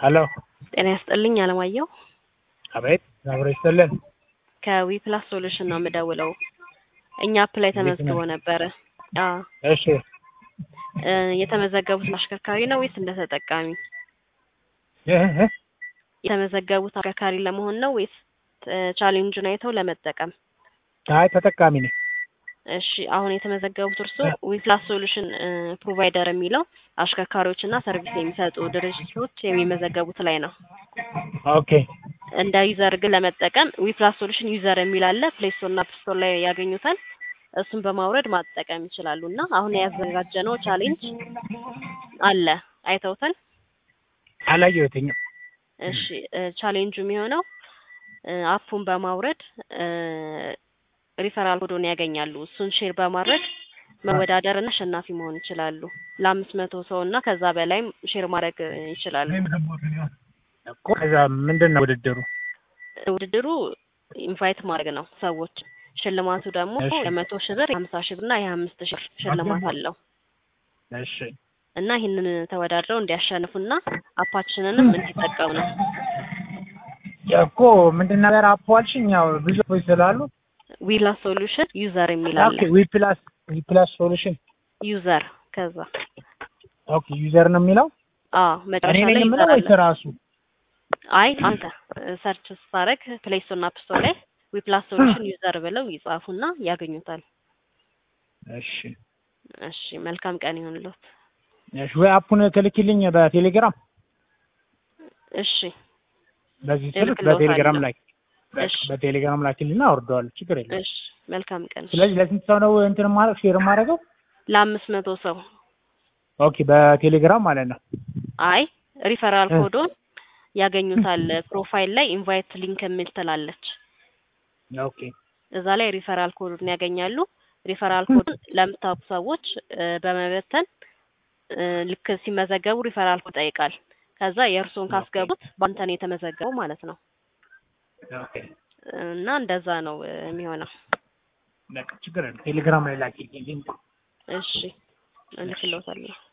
ሄሎ ጤና ይስጥልኝ አለማየሁ አቤት አብሮ ይስጥልን ከዊ ፕላስ ሶሉሽን ነው የምደውለው። እኛ አፕ ላይ ተመዝግቦ ነበረ። አዎ እሺ እ የተመዘገቡት አሽከርካሪ ነው ወይስ እንደ ተጠቃሚ? እህ እህ የተመዘገቡት አሽከርካሪ ለመሆን ነው ወይስ እ ቻሌንጁን አይተው ለመጠቀም? አይ ተጠቃሚ ነኝ እሺ አሁን የተመዘገቡት እርሶ ዊፕላስ ሶሉሽን ፕሮቫይደር የሚለው አሽከርካሪዎችና ሰርቪስ የሚሰጡ ድርጅቶች የሚመዘገቡት ላይ ነው። ኦኬ እንደ ዩዘር ግን ለመጠቀም ዊፕላስ ሶሉሽን ዩዘር የሚል አለ። ፕሌይ ስቶር እና አፕ ስቶር ላይ ያገኙታል። እሱን በማውረድ ማጠቀም ይችላሉ። እና አሁን ያዘጋጀነው ቻሌንጅ አለ፣ አይተውታል? አላየሁትኝም እሺ እ ቻሌንጁ የሚሆነው እ አፑን በማውረድ እ ሪፈራል ኮዶን ያገኛሉ። እሱን ሼር በማድረግ መወዳደር እና አሸናፊ መሆን ይችላሉ። ለአምስት መቶ ሰው እና ከዛ በላይም ሼር ማድረግ እ ይችላሉ። እኮ ከዛ ምንድን ነው ውድድሩ? ውድድሩ ኢንቫይት ማድረግ ነው ሰዎች። ሽልማቱ ደግሞ እሺ። የመቶ ሺህ ብር፣ የሀምሳ ሺህ ብር እና የአምስት ሺህ ብር ሽልማት አለው እሺ እና ይህንን ተወዳድረው እንዲያሸንፉና አፓችንንም እንዲጠቀሙ ነው። እኮ ምንድን ነገር አፕ አልሽኝ? ያው ብዙ ሰዎች ስላሉ ዊላ ሶሉሽን ዩዘር የሚል አለ። ኦኬ ዊ ፕላስ ዊ ፕላስ ሶሉሽን ዩዘር ከዛ ኦኬ ዩዘር ነው የሚለው አዎ እኔ መጨረሻ ነኝ ላይ የምለው ዩዘር ወይስ አለ። ራሱ? አይ አንተ ሰርች ስታደርግ ፕሌይ ስቶር እና አፕ ስቶር ላይ ዊፕላስ ሶሉሽን ዩዘር ብለው ይጻፉና ያገኙታል። እሺ እሺ መልካም ቀን ይሁንልዎት። እሺ ወይ አፑን ትልኪልኝ በቴሌግራም እሺ በዚህ ስልክ እልክልዎታለሁ። በቴሌግራም ላይ እሺ በቴሌግራም ላኪልና አወርደዋለሁ። ችግር የለም። እሺ መልካም ቀን። ስለዚህ ለስንት ሰው ነው እንትን ማድረግ ሼር ማድረገው? ለአምስት መቶ ሰው ኦኬ በቴሌግራም ማለት ነው። አይ ሪፈራል እ። ኮዶን ያገኙታል። ፕሮፋይል ላይ ኢንቫይት ሊንክ የሚል ትላለች። ኦኬ እዛ ላይ ሪፈራል ኮዱን ያገኛሉ። ሪፈራል ኮዱን ለምታውቁ ሰዎች እ በመበተን እ ልክ ሲመዘገቡ ሪፈራል ኮድ ይጠይቃል። ከዛ የእርስዎን ካስገቡት በአንተ ነው የተመዘገበው ማለት ነው። ኦኬ እና እንደዛ ነው እ የሚሆነው። በቃ ችግር የለም። ቴሌግራም ላይ ላኪልኝ። እሺ እልክልዎታለሁ።